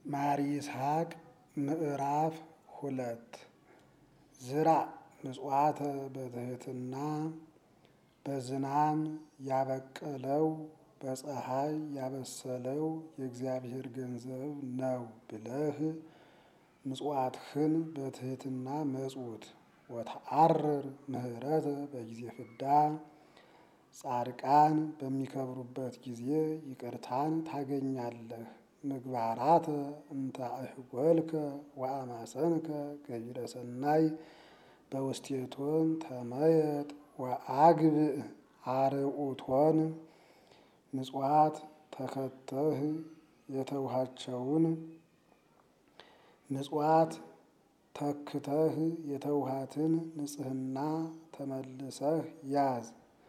ማር ይስሐቅ ምዕራፍ ሁለት ዝራእ ምጽዋተ በትሕትና በዝናም ያበቀለው በፀሐይ ያበሰለው የእግዚአብሔር ገንዘብ ነው ብለህ ምጽዋትህን በትሕትና መጽውት። ወተአርር ምህረተ በጊዜ ፍዳ ጻድቃን በሚከብሩበት ጊዜ ይቅርታን ታገኛለህ። ምግባራተ እንተ አህጐልከ ወአማሰንከ ገቢረ ሰናይ በውስቴቶን ተመየጥ ወአግብእ አርዑቶን ምጽዋት ተከተህ የተውሃቸውን ምጽዋት ተክተህ የተውሃትን ንጽሕና ተመልሰህ ያዝ።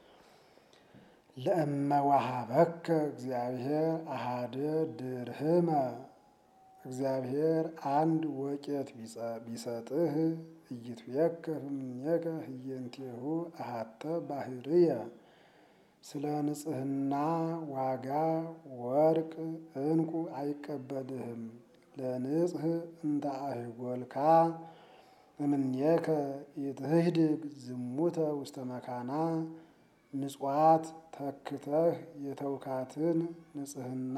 ለእመ ወሀበከ እግዚአብሔር አሃደ ድርህመ እግዚአብሔር አንድ ወቄት ቢሰጥህ ኢይትቤከፍ እምኔከ ህየንቴሁ አሃተ ባህርየ ስለ ንጽሕና ዋጋ ወርቅ ዕንቁ አይቀበልህም። ለንጽሕ እንተ አህጐልካ እምኔከ ኢትህድግ ዝሙተ ውስተ መካና ምጽዋት ተክተህ የተውካትን ንጽሕና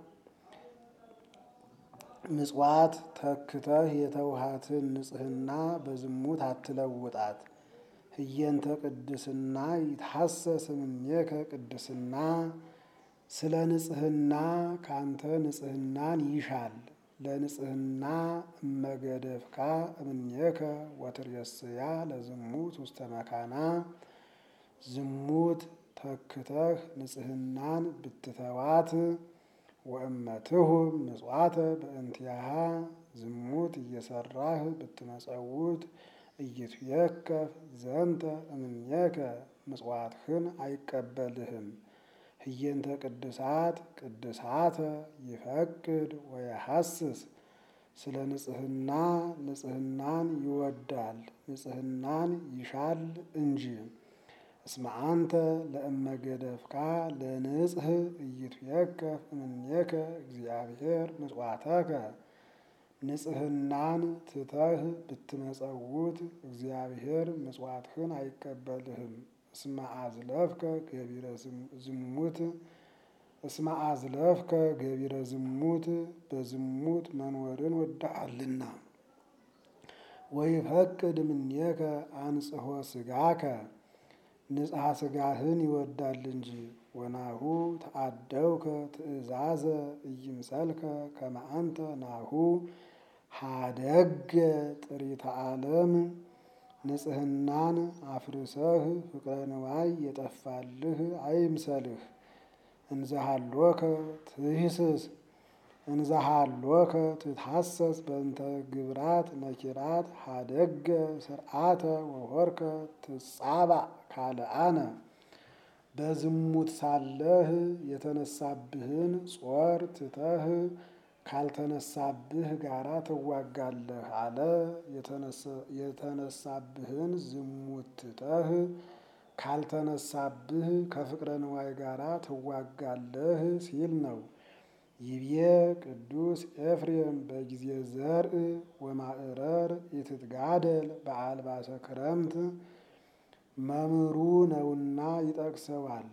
ምጽዋት ተክተህ የተውሃትን ንጽሕና በዝሙት አትለውጣት። ህየንተ ቅድስና ይትሐሰስ እምኔከ ቅድስና ስለ ንጽሕና ካንተ ንጽሕናን ይሻል። ለንጽሕና እመገደፍካ እምኔከ ወትሬስያ ለዝሙት ውስተ መካና ዝሙት ተክተህ ንጽሕናን ብትተዋት ወእመትሁ ምጽዋተ በእንቲአሃ ዝሙት እየሰራህ ብትመጸውት ኢይትቤከፍ ዘንተ እምኔከ ምጽዋትህን አይቀበልህም። ህየንተ ቅድሳት ቅድሳተ ይፈቅድ ወየሐስስ ስለ ንጽሕና ንጽሕናን ይወዳል ንጽሕናን ይሻል እንጂ። እስመ አንተ ለእመ ገደፍካ ለንጽሕ ኢይትቤከፍ እምኔከ እግዚአብሔር ምጽዋተከ ንጽሕናን ትተህ ብትመጸውት እግዚአብሔር ምጽዋትህን አይቀበልህም። እስመ አዝለፍከ ገቢረ ዝሙት እስመ አዝለፍከ ገቢረ ዝሙት በዝሙት መኖርን ወድሃልና። ወይፈቅድ እምኔከ አንጽሖ ሥጋከ ንጽሐ ሥጋህን ይወዳል እንጂ። ወናሁ ተአደውከ ትእዛዘ ኢይምሰልከ ከመ አንተ ናሁ ሀደገ ጥሪተ ዓለም ንጽሕናን አፍርሰህ ፍቅረ ንዋይ የጠፋልህ አይምሰልህ። እንዘሃሎከ ትሂስስ እንዘሃሎከ ትትሐሰስ በእንተ ግብራት ነኪራት ሀደገ ስርዓተ ወሆርከ ትጻባእ ካልአነ በዝሙት ሳለህ የተነሳብህን ጾር ትተህ ካልተነሳብህ ጋራ ትዋጋለህ አለ። የተነሳብህን ዝሙት ትተህ ካልተነሳብህ ከፍቅረ ንዋይ ጋራ ትዋጋለህ ሲል ነው። ይቤ ቅዱስ ኤፍሬም በጊዜ ዘርእ ወማዕረር ኢትትጋደል በአልባሰ ክረምት መምህሩ ነውና ይጠቅሰዋል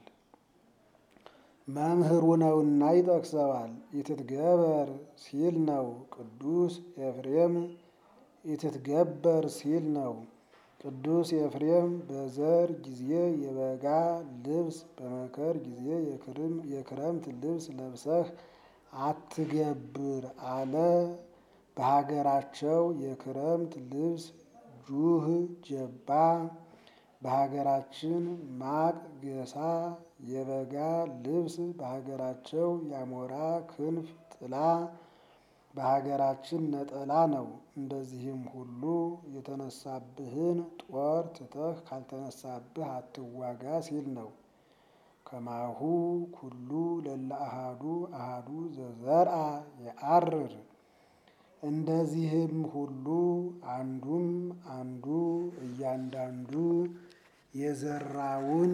መምህሩ ነውና ይጠቅሰዋል። ኢትትገበር ሲል ነው። ቅዱስ ኤፍሬም ኢትትገበር ሲል ነው። ቅዱስ ኤፍሬም በዘር ጊዜ የበጋ ልብስ በመከር ጊዜ የክረምት ልብስ ለብሰህ አትገብር አለ። በሀገራቸው የክረምት ልብስ ጁህ ጀባ፣ በሀገራችን ማቅ ገሳ፣ የበጋ ልብስ በሀገራቸው ያሞራ ክንፍ ጥላ፣ በሀገራችን ነጠላ ነው። እንደዚህም ሁሉ የተነሳብህን ጦር ትተህ ካልተነሳብህ አትዋጋ ሲል ነው። ከማሁ ኩሉ ለለ አሃዱ አሃዱ ዘዘርአ የአርር እንደዚህም ሁሉ አንዱም አንዱ እያንዳንዱ የዘራውን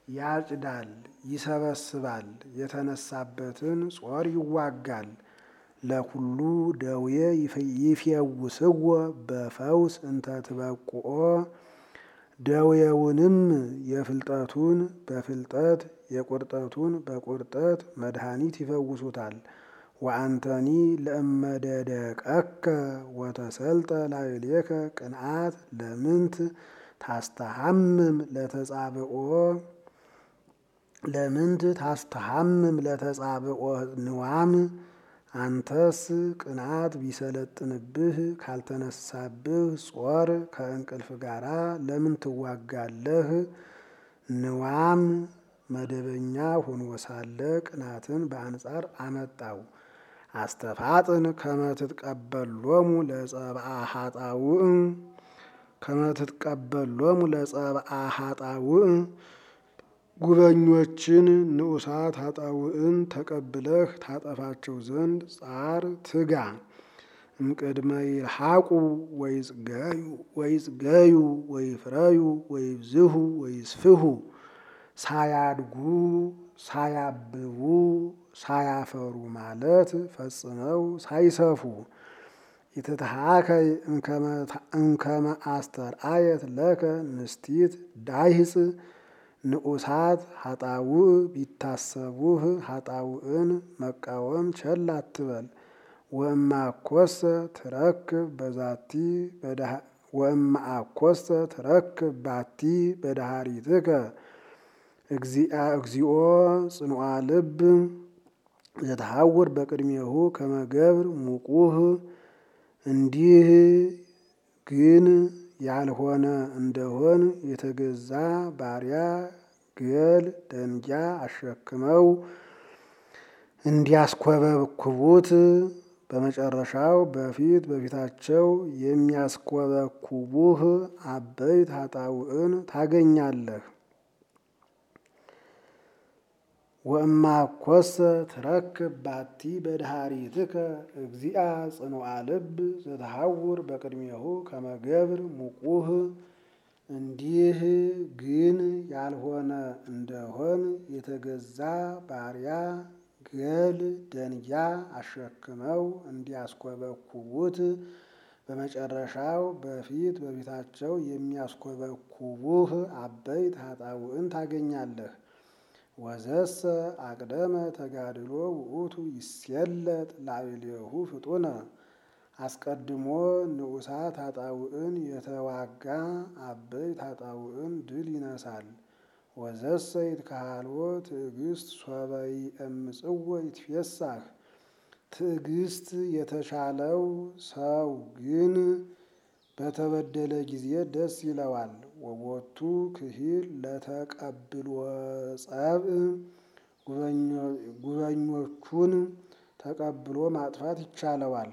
ያጭዳል፣ ይሰበስባል፣ የተነሳበትን ጾር ይዋጋል። ለኩሉ ደዌ ይፌውስዎ በፈውስ እንተ ትበቁኦ ደዌውንም የፍልጠቱን በፍልጠት የቁርጠቱን በቁርጠት መድኃኒት ይፈውሱታል። ወአንተኒ ለእመደደቀከ ወተሰልጠ ላዕሌከ ቅንዓት ለምንት ታስተሐምም ለተጻብኦ ለምንት ታስተሐምም ለተጻብኦ ንዋም አንተስ ቅንዓት ቢሰለጥንብህ ካልተነሳብህ ጾር ከእንቅልፍ ጋራ ለምን ትዋጋለህ? ንዋም መደበኛ ሆኖ ሳለ ቅንዓትን በአንጻር አመጣው። አስተፋጥን ከመትትቀበሎሙ ለጸብአ ኃጣውእ ከመትትቀበሎሙ ለጸብአ ኃጣውእ ጉበኞችን ንዑሳት ኃጣውእን ተቀብለህ ታጠፋቸው ዘንድ ጻር ትጋ። እምቅድመ ይልሐቁ ወይጽገዩ ወይጽገዩ ወይፍረዩ ወይብዝሁ ወይስፍሁ ሳያድጉ ሳያብቡ ሳያፈሩ ማለት ፈጽመው ሳይሰፉ ኢትትሃከይ እምከመ አስተርአየት ለከ ንስቲት ዳይህፅ ንዑሳት ኃጣውእ ቢታሰቡህ ኃጣውእን መቃወም ቸል አትበል። ወእማኮሰ ትረክብ በዛቲ ወእማአኮሰ ትረክብ ባቲ በዳሃሪትከ እግዚኦ ጽኑዓ ልብ ዘተሐውር በቅድሜሁ ከመገብር ሙቁህ እንዲህ ግን ያልሆነ እንደሆን የተገዛ ባሪያ ገል ደንጊያ አሸክመው እንዲያስኮበኩቡት በመጨረሻው በፊት በፊታቸው የሚያስኮበኩቡህ አበይት ኃጣውእን ታገኛለህ። ወእማኮሰ ትረክብ ባቲ በድሃሪትከ እግዚአ ጽኑዓ ልብ ዘተሐውር በቅድሜሁ ከመገብር ሙቁህ እንዲህ ግን ያልሆነ እንደሆን የተገዛ ባሪያ ገል ደንጊያ አሸክመው እንዲያስኮበኩቡት በመጨረሻው በፊት በፊታቸው የሚያስኮበኩቡህ አበይት ኃጣውእን ታገኛለህ። ወዘሰ አቅደመ ተጋድሎ ውእቱ ይሴለጥ ላዕሌሁ ፍጡነ አስቀድሞ ንዑሳት ኃጣውእን የተዋጋ አበይት ኃጣውእን ድል ይነሳል። ወዘሰ ይትከሃልዎ ትዕግስት ሶበ ይእምጽዎ ይትፌሳህ ትዕግስት የተሻለው ሰው ግን በተበደለ ጊዜ ደስ ይለዋል። ወቦቱ ክሂል ለተቀብሎ ጸብእ ጉበኞቹን ተቀብሎ ማጥፋት ይቻለዋል።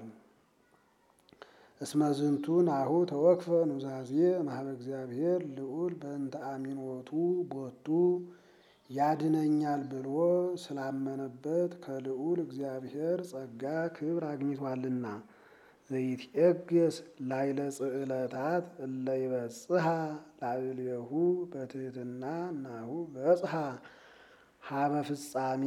እስመዝንቱ ናሁ ተወክፈ ኑዛዜ ማህበ እግዚአብሔር ልዑል በእንተ አሚኖቱ ቦቱ ያድነኛል ብሎ ስላመነበት ከልዑል እግዚአብሔር ጸጋ ክብር አግኝቷልና። ዘይትዔገስ ላይለ ጽዕለታት እለ ይበጽሐ ላዕሌሁ በትሕትና ናሁ በጽሐ ሀበ ፍጻሜ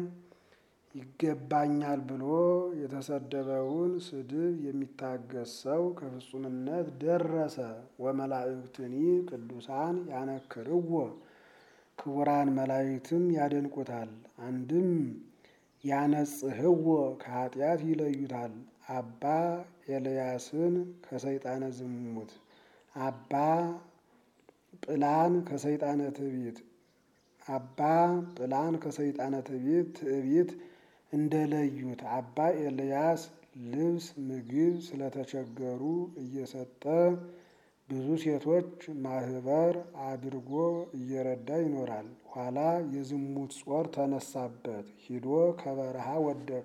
ይገባኛል ብሎ የተሰደበውን ስድብ የሚታገስ ሰው ከፍጹምነት ደረሰ። ወመላእክትኒ ቅዱሳን ያነክርዎ ክቡራን መላእክትም ያደንቁታል። አንድም ያነጽህዎ ከኃጢአት ይለዩታል። አባ ኤልያስን ከሰይጣነ ዝሙት፣ አባ ጵላን ከሰይጣነ ትዕቢት አባ ጵላን ከሰይጣነ ትዕቢት ትዕቢት እንደለዩት አባ ኤልያስ ልብስ ምግብ ስለተቸገሩ እየሰጠ ብዙ ሴቶች ማህበር አድርጎ እየረዳ ይኖራል። ኋላ የዝሙት ጾር ተነሳበት፣ ሂዶ ከበረሃ ወደቀ።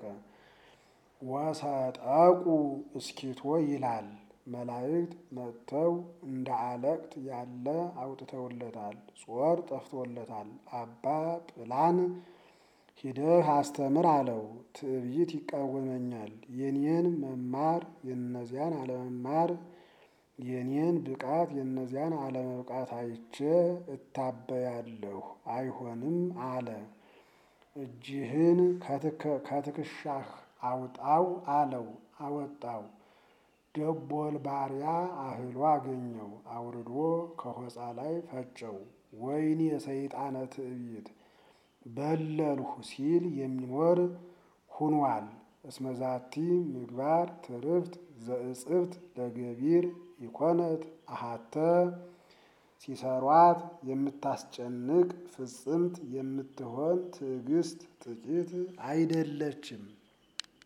ወሰጠቁ እስኪቶ ይላል። መላእክት መጥተው እንደ አለቅት ያለ አውጥተውለታል። ጾር ጠፍቶለታል። አባ ጵላን ሂደህ አስተምር አለው። ትዕቢት ይቃወመኛል። የኔን መማር የነዚያን አለመማር የኔን ብቃት የነዚያን አለመብቃት አይቼ እታበያለሁ፣ አይሆንም አለ። እጅህን ከትከሻህ አውጣው አለው፣ አወጣው። ደቦል ባሪያ አህሎ አገኘው፣ አውርዶ ከሆፃ ላይ ፈጨው። ወይኔ የሰይጣነ ትዕቢት በለልሁ ሲል የሚኖር ሁኗል። እስመዛቲ ምግባር ትርፍት ዘእጽብት ለገቢር ኢኮነት አሃተ ሲሰሯት የምታስጨንቅ ፍጽምት የምትሆን ትዕግስት ጥቂት አይደለችም።